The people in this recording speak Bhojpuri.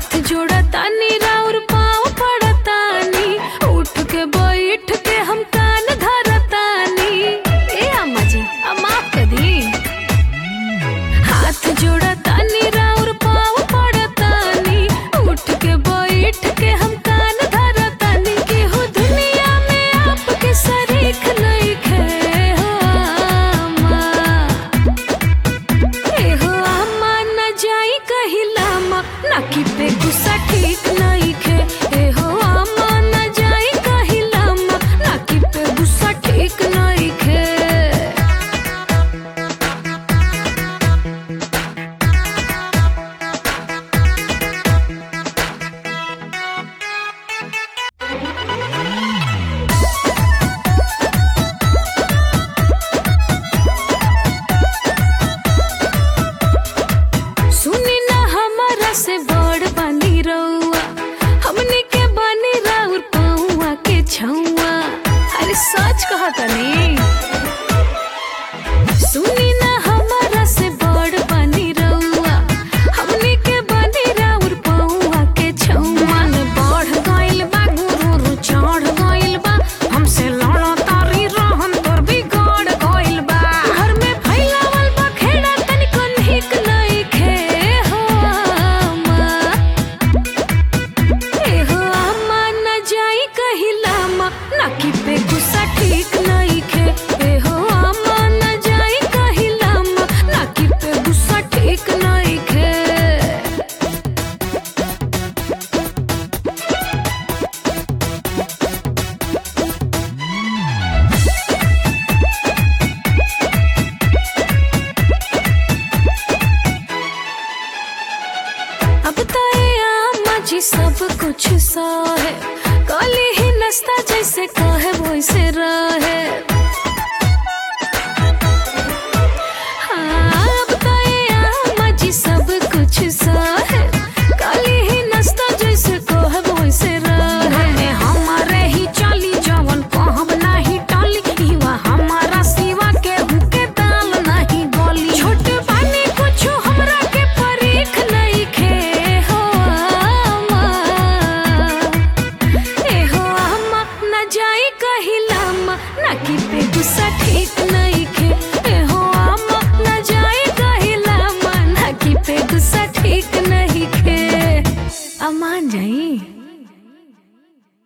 हाथ जोड़ा तानी राउर पाँव पड़तानी उठ के बैठ के हम कान धरतानी ए अम्मा जी अब माफ कर दी हाथ जोड़ा तानी राउर पाँव पड़तानी उठ के बैठ के हम कान धरतानी केहू दुनिया में आपके शरीक नहीं खे हो अम्मा एहो अम्मा न जाई कहिलामा नाकी पे गुस्सा ठीक नहीं खे एहो अम्मा न जाई कहिलामा नाकी पे गुस्सा ठीक नहीं खे सुनी ना हमारा से बड़ बनी रउआ हमने के बनी राउर पौआ के छौआ अरे सच कहा तनी सुनी ना हमारा से बड़ बनी रउआ हमने के बनी राउर पौआ के छौआ न बढ़ गइल बा गुरु चढ़ गइल बा हमसे लड़ तारी रहन तोर बिगड़ गइल बा घर में फैलावल बा खेड़ा तनिको नीक नहीं खे हो अम्मा एहो अम्मा न जाई कहिलामा नाकी पे गुस्सा ठीक नहीं खे एहो अम्मा न जाई कहिलामा नाकी पे गुस्सा ठीक नहीं खे अब तो ये अम्मा जी सब कुछ सो है काली ही नस्ता जैसे कहे वैसे रहे हाँ, अब तो ये अम्मा जी सब कुछ सो है काली ही नस्ता जैसे कहे वैसे रहे हमारे ही चली जवन कहब नहीं टली इवा हमारा सिवा के हुके दाल नहीं गली छोट पानी कुछ हमरा के परीख नहीं खे हो अम्मा ए हो अम्मा न जाई कहिलामा नाकी पे गुस्सा ठीक नहीं खे ए हो अम्मा न जाई कहिलामा नाकी पे गुस्सा ठीक नहीं खे अमान जाई